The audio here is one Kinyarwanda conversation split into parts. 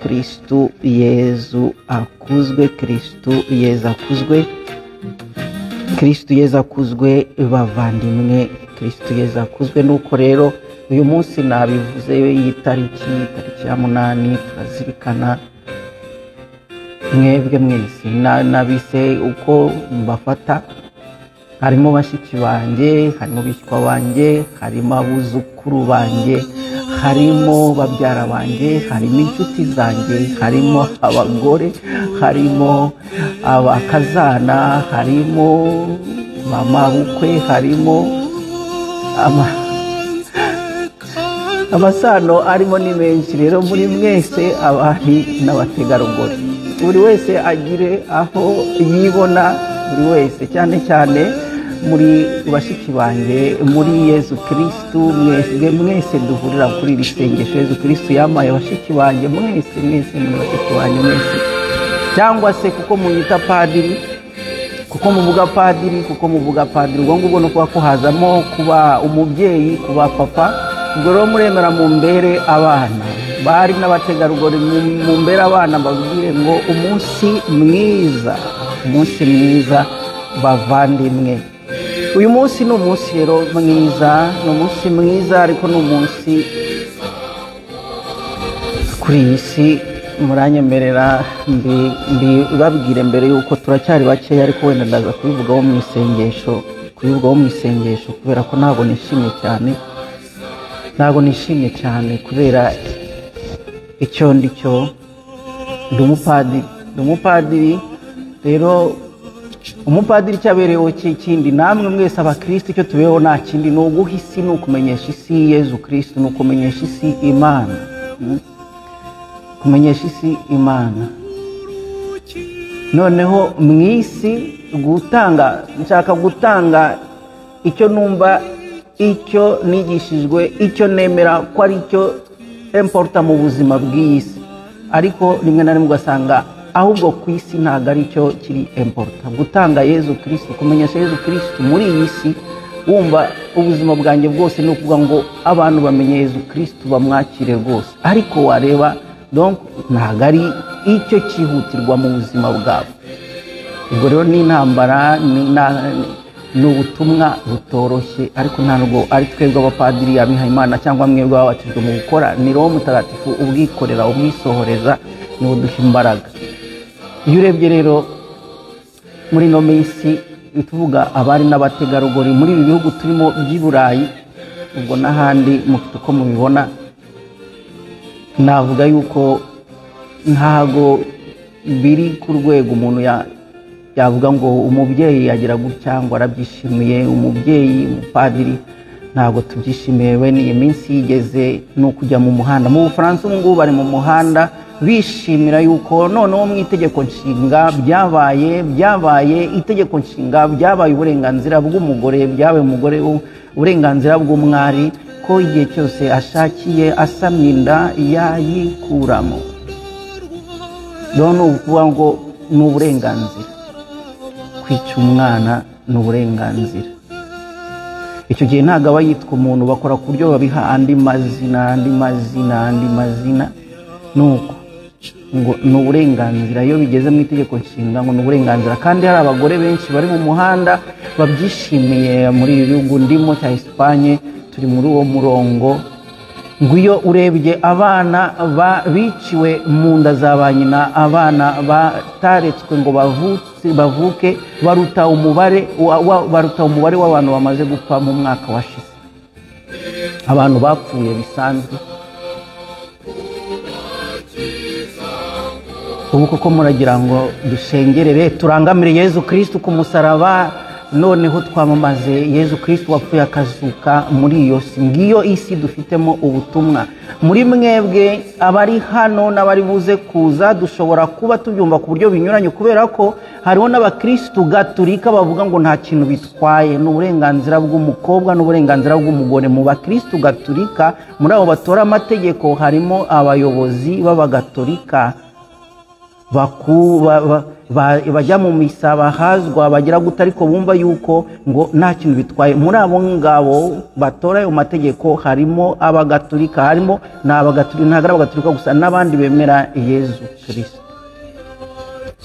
kristu yezu akuzwe kristu yezu akuzwe kristu yezu akuzwe bavandimwe kristu yezu akuzwe nuko rero uyu munsi nabivuze iyi tariki tariki ya munani turazirikana mwebwe mwese na- nabise uko mbafata harimo bashiki banjye harimo bishywa banjye harimo abuzukuru banjye harimo babyara banjye harimo inshuti zanjye harimo abagore harimo abakazana harimo mama bukwe harimo ama- amasano arimo ni menshi rero muri mwese abari n'abategarugori buri wese agire aho yibona buri wese cyane cyane muri bashiki banjye muri yezu kirisitu mwebwe mwese duhurira kuri iri sengesho yezu kirisitu yamaye bashiki banjye mwese mwese ni bashiki banjye mwese cyangwa se kuko munyita padiri kuko muvuga padiri kuko muvuga padiri ubwo ngubwo ni ukuba kuhazamo kuba umubyeyi kuba papa ubwo rero muremera mu mbere abana bari n'abategarugori mu- mu mbere abana babwire ngo umunsi mwiza umunsi mwiza bavandimwe uyu munsi ni umunsi rero mwiza ni umunsi mwiza ariko ni umunsi kuri iyi si muranyemerera mbi- mbibabwire mbere yuko turacyari bakeya ariko wenda ndaza kubivugaho mu isengesho kubivugaho mu isengesho kubera ko ntabwo nishimye cyane ntabwo nishimye cyane kubera icyo ndi cyo ndi umupadiri ndi umupadiri rero umupadiri icyo abereyeho cy'ikindi namwe mwese abakirisitu icyo tubeho nta kindi ni uguha isi ni ukumenyesha isi yezu kirisitu ni ukumenyesha isi imana Mm kumenyesha isi imana noneho mu isi gutanga nshaka gutanga icyo numva icyo nigishijwe icyo nemera ko ari cyo emporuta mu buzima bw'iyi si ariko rimwe na rimwe ugasanga ahubwo ku isi ntabwo ari cyo kiri emporuta gutanga yezu kirisitu kumenyesha yezu kirisitu muri iyi si wumva ubuzima bwanjye bwose ni ukuvuga ngo abantu bamenye yezu kirisitu bamwakire rwose ariko wareba donc ntabwo ari icyo cyihutirwa mu buzima bwabo ubwo rero ni intambara ni na- ni ubutumwa butoroshye ariko ntabwo ari twebwe abapadiri abihaye imana cyangwa mwebwe babatijwe mu gukora ni roho mutagatifu ubwikorera umwisohoreza ni uduha imbaraga iyo urebye rero muri ino minsi tuvuga abari n'abategarugori muri ibi bihugu turimo by'i burayi ubwo n'ahandi mufite uko mubibona navuga yuko ntago biri ku rwego umuntu ya- yavuga ngo umubyeyi yagira gutya ngo arabyishimiye umubyeyi umupadiri ntabwo tubyishimiye bene iyi minsi yigeze ni ukujya mu muhanda mu bufaransa ubu ngubu bari mu muhanda bishimira yuko noneho mu itegeko nshinga byabaye byabaye itegeko nshinga byabaye uburenganzira bw'umugore byabaye umugore u- uburenganzira bw'umwari ko igihe cyose ashakiye asamye inda yayikuramo rero ni ukuvuga ngo ni uburenganzira kwica umwana ni uburenganzira icyo gihe ntabwo aba yitwa umuntu bakora ku buryo babiha andi mazina andi mazina andi mazina ni uko ngo ni uburenganzira iyo bigeze mu itegeko nshinga ngo ni uburenganzira kandi hari abagore benshi bari mu muhanda babyishimiye muri ibi bihugu ndimo cya esipanye turi muri uwo murongo ngo iyo urebye abana ba- biciwe mu nda za ba nyina abana bataretswe ngo bavutse bavuke baruta umubare wa- wa- baruta umubare w'abantu bamaze gupfa mu mwaka washize abantu bapfuye bisanzwe ubu koko muragira ngo dushengerere turangamire yezu kirisitu ku musaraba noneho twamamaze yezu kirisitu wapfuye akazuka muri iyo si ngiyo isi dufitemo ubutumwa muri mwebwe abari hano n'abari buze kuza dushobora kuba tubyumva ku buryo binyuranye kubera ko hariho n'abakirisitu gaturika bavuga ngo nta kintu bitwaye ni uburenganzira bw'umukobwa n'uburenganzira bw'umugore mu bakirisitu gaturika muri abo batora amategeko harimo abayobozi b'abagatolika baku ba- ba- ba- bajya mu misa bahazwa bagira gute ariko bumva yuko ngo nta kintu bitwaye muri abo ngabo batora ayo mategeko harimo abagatulika harimo ni abagatulika ntabwo ari abagatulika gusa n'abandi bemera yezu kirisito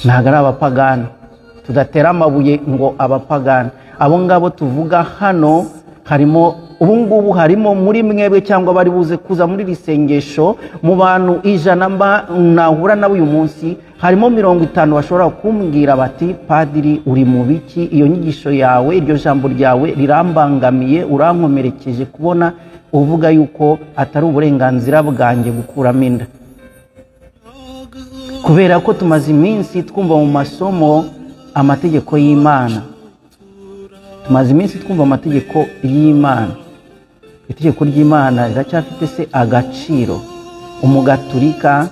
ntabwo ari abapagani tudatera amabuye ngo abapagani abo ngabo tuvuga hano harimo ubu ngubu harimo muri mwebwe cyangwa bari buze kuza muri iri sengesho mu bantu ijana mba- nahura nabo uyu munsi harimo mirongo itanu bashobora kumbwira bati padiri uri mu biki iyo nyigisho yawe iryo jambo ryawe rirambangamiye urankomerekeje kubona uvuga yuko atari uburenganzira bwanjye gukuramo inda kubera ko tumaze iminsi twumva mu masomo amategeko y'imana tumaze iminsi twumva amategeko y'imana itegeko ry'imana riracyafite se agaciro umugaturika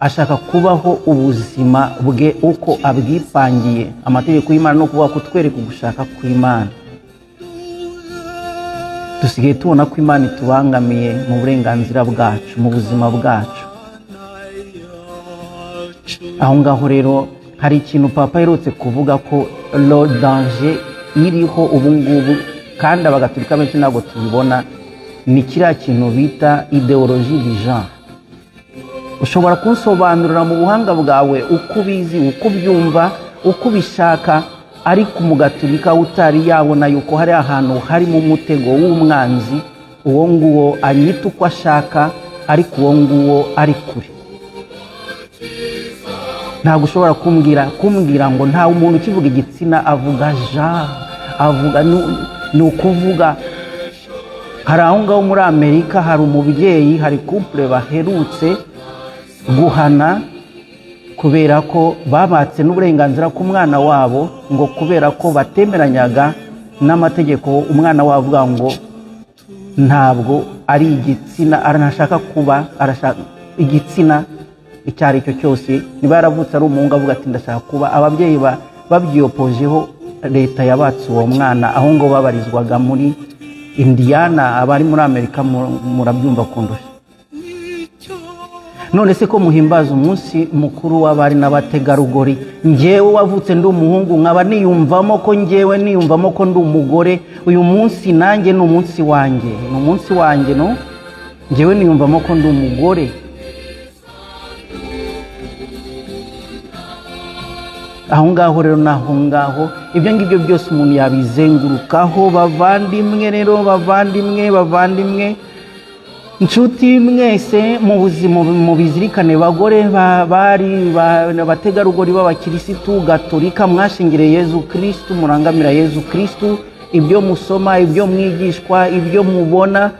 ashaka kubaho ubuzima bwe uko abwipangiye amategeko y'imana ni ukuvuga kutwereka ugushaka kw'imana dusigaye tubona ko imana itubangamiye mu burenganzira bwacu mu buzima bwacu aho ngaho rero hari ikintu papa aherutse kuvuga ko lo danje iriho ubu ngubu kandi abagaturika benshi ntabwo tubibona ni kiriya kintu bita ideoloji di genre ushobora kunsobanurira mu buhanga bwawe uko ubizi uko ubyumva uko ubishaka ariko umugaturika utari yabona yuko hari ahantu harimo umutego w'umwanzi uwo nguwo anyita uko ashaka ariko uwo nguwo ari kure ntabwo ushobora kumbwira kumbwira ngo nta umuntu ukivuga igitsina avuga ja avuga nu- ni ukuvuga hari aho ngaho muri amerika hari umubyeyi hari kumpure baherutse guhana kubera ko babatse n'uburenganzira ku mwana wabo ngo kubera ko batemeranyaga n'amategeko umwana wabo avuga ngo ntabwo ari igitsina arashaka kuba arashaka igitsina icyo ari cyo cyose niba yaravutse ari umuhungu avuga ati ndashaka kuba ababyeyi ba- babyiyopojeho leta yabatse uwo mwana aho ngo babarizwaga muri indiyana abari muri amerika mu- murabyumva kundusha none se ko muhimbaza umunsi mukuru w'abari n'abategarugori ngewe wavutse ndi umuhungu nkaba niyumvamo ko ngewe niyumvamo ko ndi umugore uyu munsi nanjye ni umunsi wanjye ni umunsi wanjye no ngewe niyumvamo ko ndi umugore aho ngaho rero ni aho ngaho ibyo ngibyo byose umuntu yabizengurukaho bavandimwe rero bavandimwe bavandimwe inshuti mwese mu buzima mu bizirikane bagore ba- bari ba- abategarugori b'abakirisitu gatolika mwashingiriye yezu kirisitu murangamira yezu kirisitu ibyo musoma ibyo mwigishwa ibyo mubona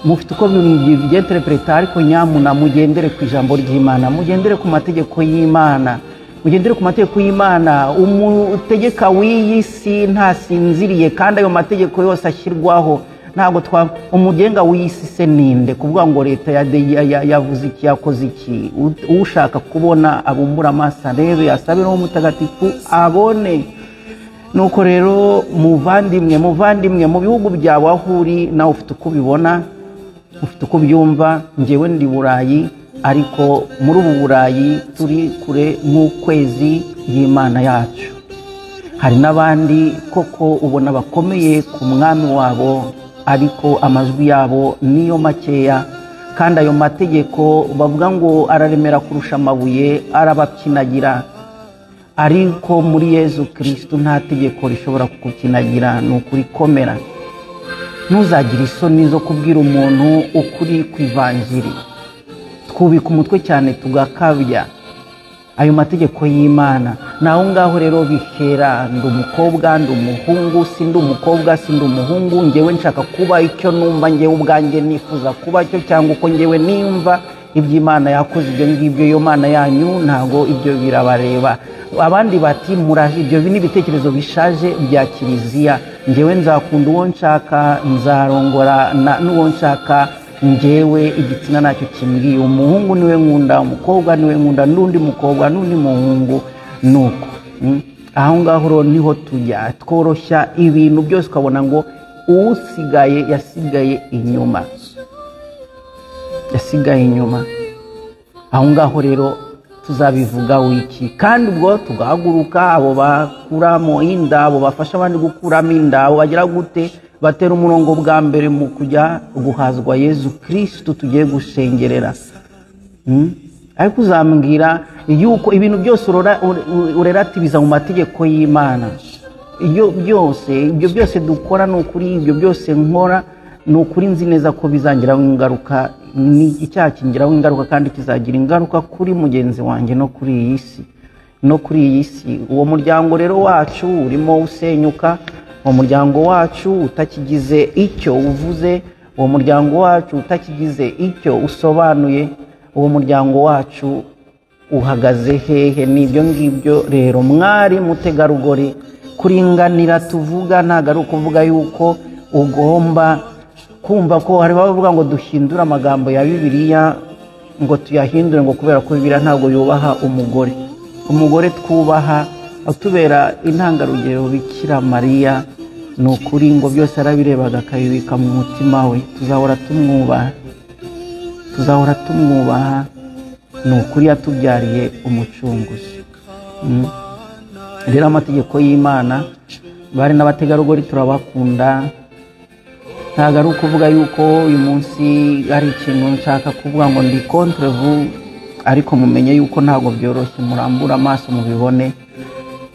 mufite uko bibyeterepureta ariko nyamuna mugendere ku ijambo ry'imana mugendere ku mategeko y'imana mugendere ku mategeko y'imana umutegeka w'iyi si ntasinziriye kandi ayo mategeko yose ashyirwaho ntabwo twa umugenga w'iyi si se ninde kuvuga ngo leta ya- ya- ya- yavuze iki yakoze iki U- ushaka kubona abumbura amaso arebe asabe n'uwo mutagatifu abone nuko rero muvandimwe muvandimwe mu bihugu byawe aho uri nawe ufite uko ubibona ufite uko ubyumva ngewe ndi burayi ariko muri ubu burayi turi kure nk'ukwezi y'imana yacu hari n'abandi koko ubona bakomeye ku mwami wabo ariko amajwi yabo niyo makeya kandi ayo mategeko bavuga ngo araremera kurusha amabuye arabapyinagira ariko muri yezu kirisitu nta tegeko rishobora kukinagira ni ukurikomera ntuzagire isoni zo kubwira umuntu ukuri ku ivanjiri twubika umutwe cyane tugakabya ayo mategeko y'imana ni aho ngaho rero bihera ndi umukobwa ndi umuhungu si ndi umukobwa si ndi umuhungu ngewe nshaka kuba icyo numva ngewe ubwanjye nifuza kuba cyo cyangwa uko ngewe nimva iby'imana yakoze ibyo ngibyo iyo mana yanyu ntabwo ibyo birabareba abandi bati muraje ibyo ni ibitekerezo bishaje bya kiliziya ngewe nzakunda uwo nshaka nzarongora na- n'uwo nshaka njyewe igitsina nacyo kimbwiye umuhungu niwe nkunda umukobwa niwe nkunda n'undi mukobwa n'undi muhungu nuko Mm. aho ngaho rero niho tujya tworoshya ibintu byose ukabona ngo usigaye yasigaye inyuma yasigaye inyuma aho ngaho rero tuzabivuga wiki kandi ubwo tugahaguruka abo bakuramo inda abo bafasha abandi gukuramo inda abo bagira gute batera umurongo bwa mbere mu kujya guhazwa yezu kirisitu tugiye gushengerera Mm? ariko uzambwira yuko ibintu byose urora- ure- urelativiza mu mategeko y'imana ibyo byose ibyo byose dukora ni ukuri ibyo byose nkora ni ukuri nzi neza ko bizangiraho ingaruka ni icyaha kingiraho ingaruka kandi kizagira ingaruka kuri mugenzi wanjye no kuri iyi si no kuri iyi si uwo muryango rero wacu urimo usenyuka uwo muryango wacu utakigize icyo uvuze uwo muryango wacu utakigize icyo usobanuye uwo muryango wacu uhagaze hehe n'ibyo ngibyo rero mwari mutegarugori kuringanira tuvuga ntabwo ari ukuvuga yuko ugomba kumva ko hari abavuga ngo duhindure amagambo ya bibiliya ngo tuyahindure ngo kubera ko bibiliya ntabwo yubaha umugore umugore twubaha atubera intangarugero bikira mariya ni ukuri ngo byose arabirebaga akabibika mu mutima we tuzahora tumwubaha tuzahora tumwubaha ni ukuri yatubyariye umucunguzi Mm. rero amategeko y'imana bari n'abategarugori turabakunda ntabwo ari ukuvuga yuko uyu munsi hari ikintu nshaka kuvuga ngo ndi kontrevu ariko mumenye yuko ntabwo byoroshye murambura amaso mubibone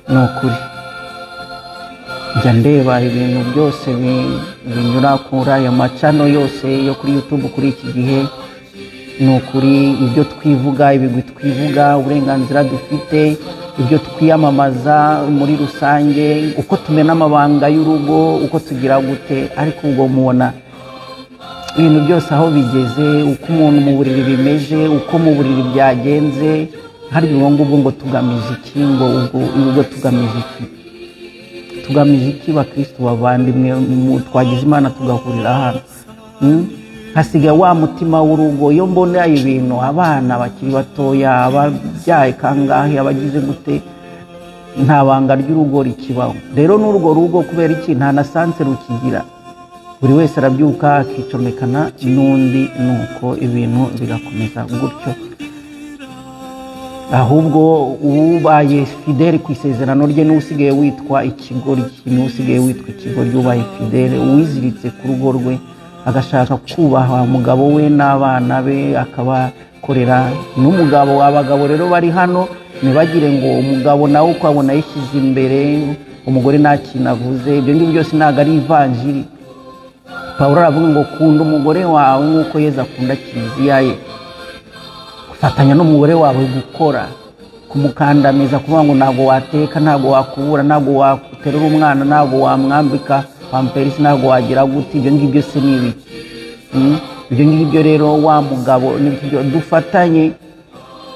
ni ukuri njya ndeba ibintu byose bi- binyura kuri aya macano yose yo kuri youtube kuri iki gihe ni ukuri ibyo twivuga ibigwi twivuga uburenganzira dufite ibyo twiyamamaza muri rusange uko tumena amabanga y'urugo uko tugira gute ariko ubwo mubona ibintu byose aho bigeze uko umuntu mu buriri bimeze uko mu buriri byagenze hari ubwo ngubwo ngo tugamije iki ngo ubwo ubwo tugamije iki tugamije iki bakristo bavandimwe mu- twagize imana tugahurira hano Mm? hasigaye wa mutima w'urugo iyo mbona ibintu abana bakiri batoya ababyaye kangahe abagize gute nta banga ry'urugo rikibaho rero n'urwo rugo kubera iki nta na sanse rukigira buri wese arabyuka akicomekana n'undi nuko ibintu bigakomeza gutyo ahubwo ubaye fideli ku isezerano rye n'usigaye witwa ikigoryi n'usigaye witwa ikigoryi ubaye fideli uwiziritse ku rugo rwe agashaka kubaha umugabo we n'abana be akabakorera n'umugabo abagabo rero bari hano ntibagire ngo umugabo nawe uko abona yishyize imbere umugore nta kintu avuze ibyo ngibyo byose ntabwo ari ivanjiri pawulo aravuga ngo kunda umugore wawe nk'uko yeza akunda kiliziya ye fatanya n'umugore wawe gukora kumukandamiza kuvuga ngo ntabwo wateka ntabwo wakubura ntabwo waterura umwana ntabwo wamwambika pamperisi ntabwo wagira gute ibyo ngibyo se ni ibiki Mm? ibyo ngibyo rero wa mugabo nibyo dufatanye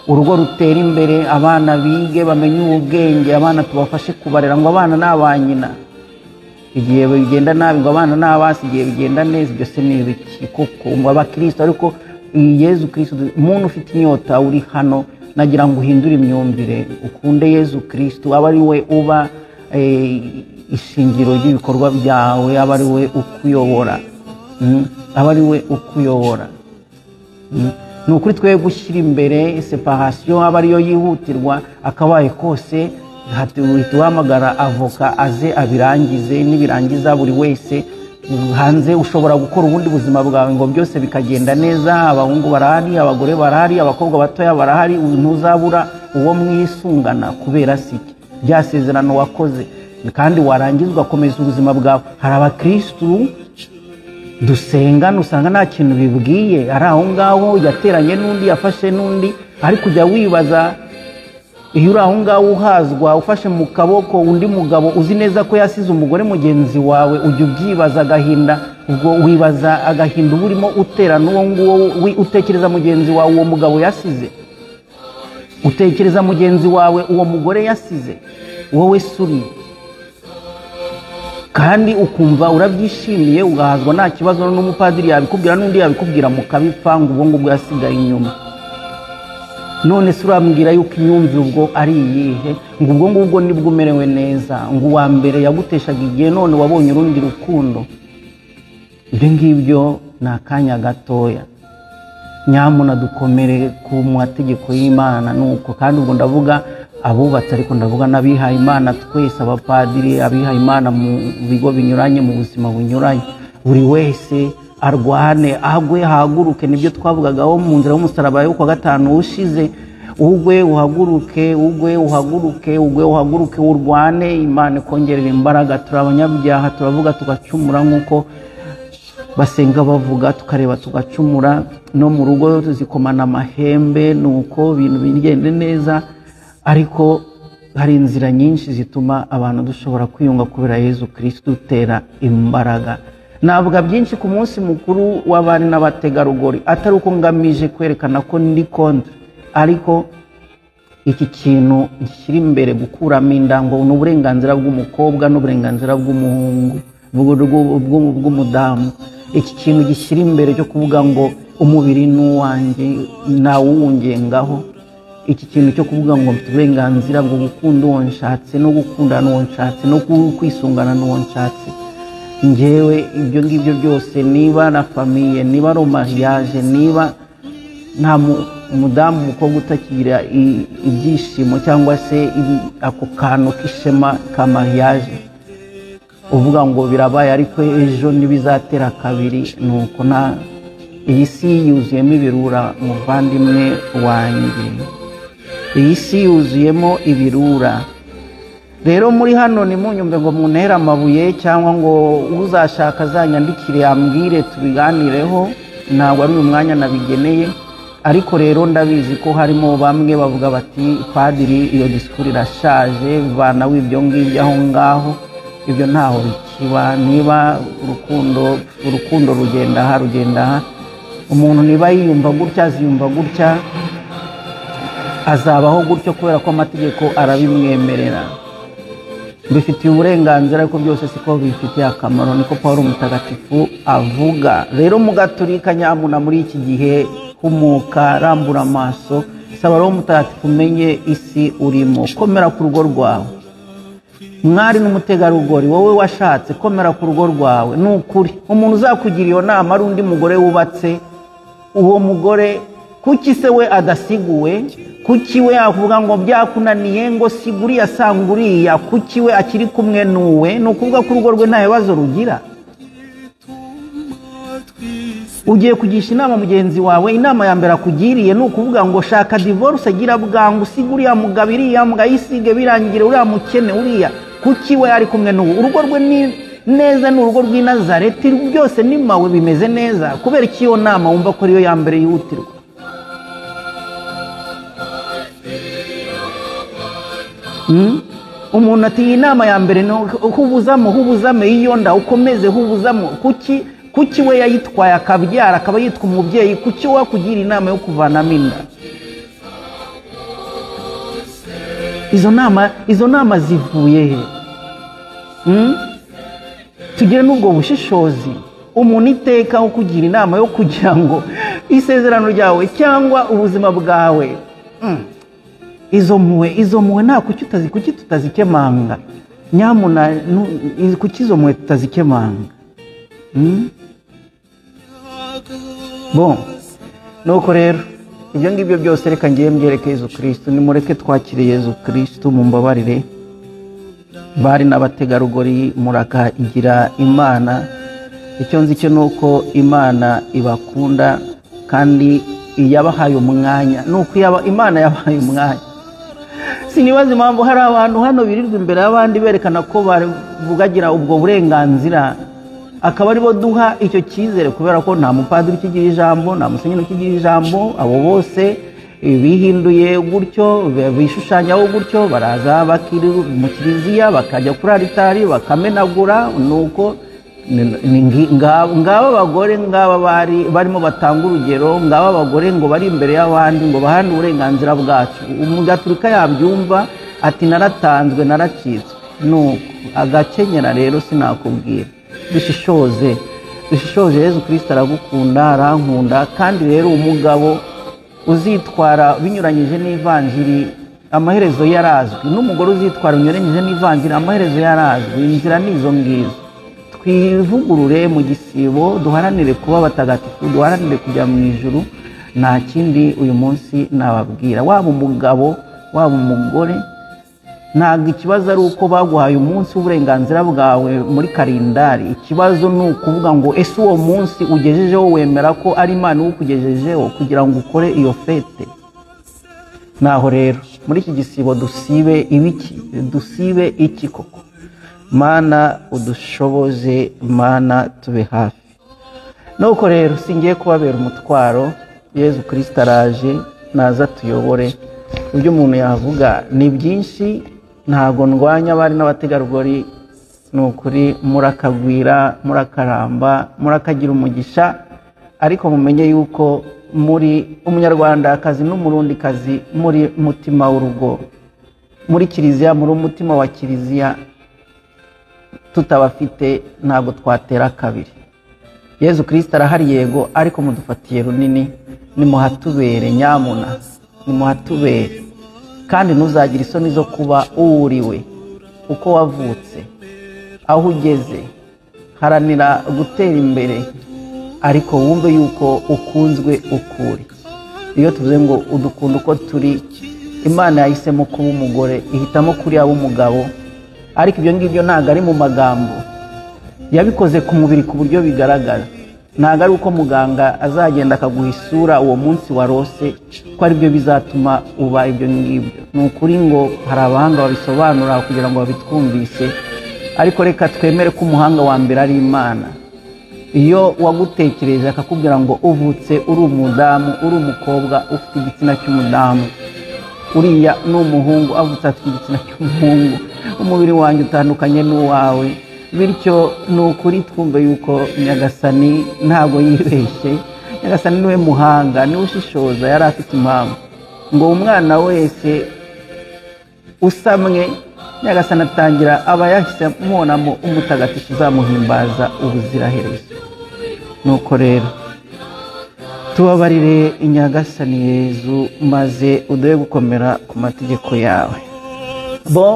urugo rutera imbere abana bige bamenye ubwenge abana tubafashe kubarera ngo abana ni aba nyina igihe bigenda nabi ngo abana n'abasi igihe bigenda neza ibyo se ni ibiki koko ngo abakristo ariko iyi yezu kristo umuntu ufite inyota uri hano nagira ngo uhindure imyumvire ukunde yezu kristo aba ari we uba eh, ishingiro ry'ibikorwa byawe aba ari we ukuyobora Mm, aba ari we ukuyobora ni ukuri twe gushyira imbere separasiyo aba ariyo yihutirwa akabaye kose hatuhita uhamagara avoka aze abirangize nibirangiza buri wese hanze ushobora gukora ubundi buzima bwawe ngo byose bikagenda neza abahungu barahari abagore barahari abakobwa batoya barahari ntuzabura uwo mwisungana kubera siki rya sezerano wakoze kandi warangiza ugakomeza ubuzima bwawe hari abakirisitu dusengana usanga nta kintu bibwiye ari aho ngaho yateranye n'undi yafashe n'undi ariko ujya wibaza iyo uri aho ngaho uhazwa ufashe mu kaboko undi mugabo uzi neza ko yasize umugore mugenzi wawe ujya ubyibaza agahinda ubwo wibaza agahinda uba urimo utera n'uwo nguwo wi- utekereza mugenzi wawe uwo mugabo yasize utekereza mugenzi wawe uwo mugore yasize wowe suriye kandi ukumva urabyishimiye ugahazwa nta kibazo n'umupadiri yabikubwira n'undi yabikubwira mukabipfa ngo ubwo ngubwo yasigaye inyuma none se urambwira yuko imyumvire ubwo ari iyihe ngo ubwo ngubwo nibwo umerewe neza ngo uwa mbere yaguteshaga igihe none wabonye urundi rukundo ibyo ngibyo ni akanya gatoya nyamuna dukomere ku mategeko y'imana ni uko kandi ubwo ndavuga abubatse ariko ndavuga n'abihaye imana twese abapadiri abihaye imana mu bigo binyuranye mu buzima bunyuranye buri wese arwane agwe haguruke nibyo twavugagaho mu nzira y'umusaraba yo kuwa gatanu ushize ugwe uhaguruke ugwe uhaguruke ugwe uhaguruke urwane imana ikongerera imbaraga turi abanyabyaha turavuga tugacumura nk'uko basenga bavuga tukareba tugacumura no mu rugo zikomana amahembe ni uko ibintu bigende neza ariko hari inzira nyinshi zituma abantu dushobora kwiyunga kubera yezu kirisitu dutera imbaraga navuga byinshi ku munsi mukuru w'abari n'abategarugori atari uko ngamije kwerekana ko ndi kontra ariko iki kintu gishyira imbere gukuramo indango ni uburenganzira bw'umukobwa n'uburenganzira bw'umuhungu bw'umudamu iki kintu gishyira imbere cyo kuvuga ngo umubiri ni uwanjye ntawuwungengaho iki kintu cyo kuvuga ngo mfite uburenganzira bwo gukunda uwo nshatse no gukunda n'uwo nshatse no kwisungana n'uwo nshatse ngewe ibyo ngibyo byose niba na famiye niba ari mariage niba nta mudamu umukobwa utakigira ibyishimo cyangwa se ako kantu k'ishema ka mariage uvuga ngo birabaye ariko ejo ntibizatera kabiri ni uko nta iyi si yuzuyemo ibirura muvandimwe wanjye iyi si yuzuyemo ibirura rero muri hano ntimunyumve ngo muntere amabuye cyangwa ngo uzashaka azanyandikire yambwire tubiganireho ntabwo ari uyu mwanya nabigeneye ariko rero ndabizi ko harimo bamwe bavuga bati padiri iyo disikuru irashaje vana w'ibyo ngibyo aho ngaho ibyo ntaho bikiba niba urukundo urukundo rugenda aha rugenda aha umuntu niba yiyumva gutya aziyumva gutya azabaho gutyo kubera ko amategeko arabimwemerera bifitiye uburenganzira ariko byose siko bifitiye akamaro niko paul umutagatifu avuga rero mugaturika nyamuna muri iki gihe humuka rambura amaso saba rero umutagatifu umenye isi urimo komera ku rugo rwawe mwari n'umutegarugori wowe washatse komera ku rugo rwawe ni ukuri umuntu uzakugira iyo nama ari undi mugore wubatse uwo mugore kuki se we adasiguwe kuki we yavuga ngo byakunaniye ngo siguriya sanga uriya kuki we akiri kumwe n'uwe ni ukuvuga ko urugo rwe nta bibazo rugira ugiye kugisha inama mugenzi wawe inama ya mbere akugiriye ni ukuvuga ngo shaka divorce agira bwangu usige uriya mugabo iriya mugayisige birangire uriya mukene uriya kuki we ari kumwe n'ubu urugo rwe ni neza ni urugo rw'i nazareti byose ni mawe bimeze neza kubera ko iyo nama wumva ko ariyo ya mbere yihutirwa umuntu ati iyi nama ya mbere ni hubuzamo hubuzame yiyonda ukomeze hubuzamo kuki kuki we yayitwaye akabyara akaba yitwa umubyeyi kuki we wakugira inama yo kuvanamo inda izo nama izo nama zivuye he tugire n'ubwo bushishozi umuntu iteka wo kugira inama yo kugira ngo isezerano ryawe cyangwa ubuzima bwawe izo mpuwe izo mpuwe nta kuki tutazikemanga nyamuna kuki izo mpuwe tutazikemanga bo nuko rero ibyo ngibyo byose reka ngiye mbyereke yezu kirisitu nimureke twakire yezu kirisitu mu mbabarire bari n'abategarugori murakagira imana icyo nzi cyo ni uko imana ibakunda kandi iyabahaye umwanya ni uko imana yabahaye umwanya sinibaza impamvu hari abantu hano birirwa imbere y'abandi berekana ko bavugagira ubwo burenganzira akaba aribo duha icyo cyizere kubera ko nta mupadiri ukigira ijambo nta musenyeri ukigira ijambo abo bose bihinduye gutyo bishushanyaho gutyo baraza bakiri mu kiliziya bakajya kuri aritari bakamenagura nuko ngaba abagore ngaba bari barimo batanga urugero ngaba abagore ngo bari imbere y'abandi ngo bahane uburenganzira bwacu umugaturika yabyumva ati naratanzwe naracitswe nuko agakenyera rero sinakubwira dushishoze dushishoze yezu kirisita aragukunda arankunda kandi rero umugabo uzitwara binyuranyije n'ivanjiri amaherezo yarazwi n'umugore uzitwara binyuranyije n'ivanjiri amaherezo yarazwi inzira ni izo ngizo twivugurure mu gisibo duharanire kuba abatagatifu duharanire kujya mu ijuru nta kindi uyu munsi nababwira waba umugabo waba umugore ntabwo ikibazo ari uko baguhaye umunsi w'uburenganzira bwawe muri karindari ikibazo ni ukuvuga ngo ese uwo munsi ugejejeho wemera ko ari imana uwukugejejeho kugira ngo ukore iyo fete naho rero muri iki gisibo dusibe ibiki dusibe iki koko mana udushoboze mana tube hafi nuko rero singiye kubabera umutwaro yezu kirisita araje naza tuyobore ibyo umuntu yavuga ni byinshi ntabwo ndwanya abari n'abategarugori ni ukuri murakagwira murakaramba murakagira umugisha ariko mumenye yuko muri umunyarwandakazi n'umurundikazi muri mutima w'urugo muri kiliziya muri umutima wa kiliziya tutabafite ntabwo twatera kabiri yezu kirisita arahari yego ariko mudufatiye runini nimuhatubere nyamuna nimuhatubere kandi ntuzagire isoni zo kuba uwuriwe uko wavutse aho ugeze haranira gutera imbere ariko wumve yuko ukunzwe ukuri iyo tuvuze ngo udukunda uko turi imana yahisemo kuba umugore ihitamo kuri yaba umugabo ariko ibyo ngibyo ntabwo ari mu magambo yabikoze ku mubiri ku buryo bigaragara ntabwo ari uko muganga azagenda akaguha isura uwo munsi warose ko aribyo bizatuma uba ibyo ngibyo ni ukuri ngo hari abahanga babisobanura kugira ngo babitwumvise ariko reka twemere ko umuhanga wa mbere ari imana iyo wagutekereje akakubwira ngo uvutse uri umudamu uri umukobwa ufite igitsina cy'umudamu uriya ni umuhungu avutse afite igitsina cy'umuhungu umubiri wanjye utandukanye n'uwawe bityo ni ukuri twumva yuko nyagasani ntabwo yibeshye nyagasani niwe muhanga niwe ushishoza yari afite impamvu ngo umwana wese usamwe nyagasani atangira aba yahise mubonamo umutagatifu uzamuhimbaza ubuziraherezo nuko rero tubabarire inyagasani yezu maze uduhe gukomera ku mategeko yawe bo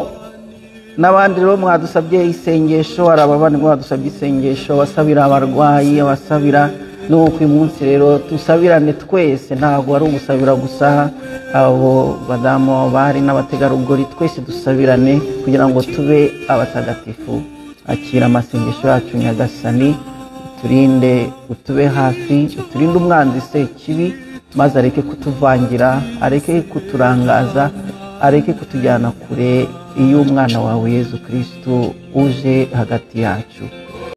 n'abandi rero mwadusabye isengesho hari abavandimwe badusabye isengesho abasabira abarwayi abasabira nuko uyu munsi rero dusabirane twese ntabwo ari ugusabira gusa abo badamu bari n'abategarugori twese dusabirane kugira ngo tube abatagatifu akira amasengesho yacu nyagasani uturinde utube hafi uturinde umwanzi se kibi maze areke kutuvangira areke kuturangaza areke kutujyana kure iyo umwana wawe yezu kirisitu uje hagati yacu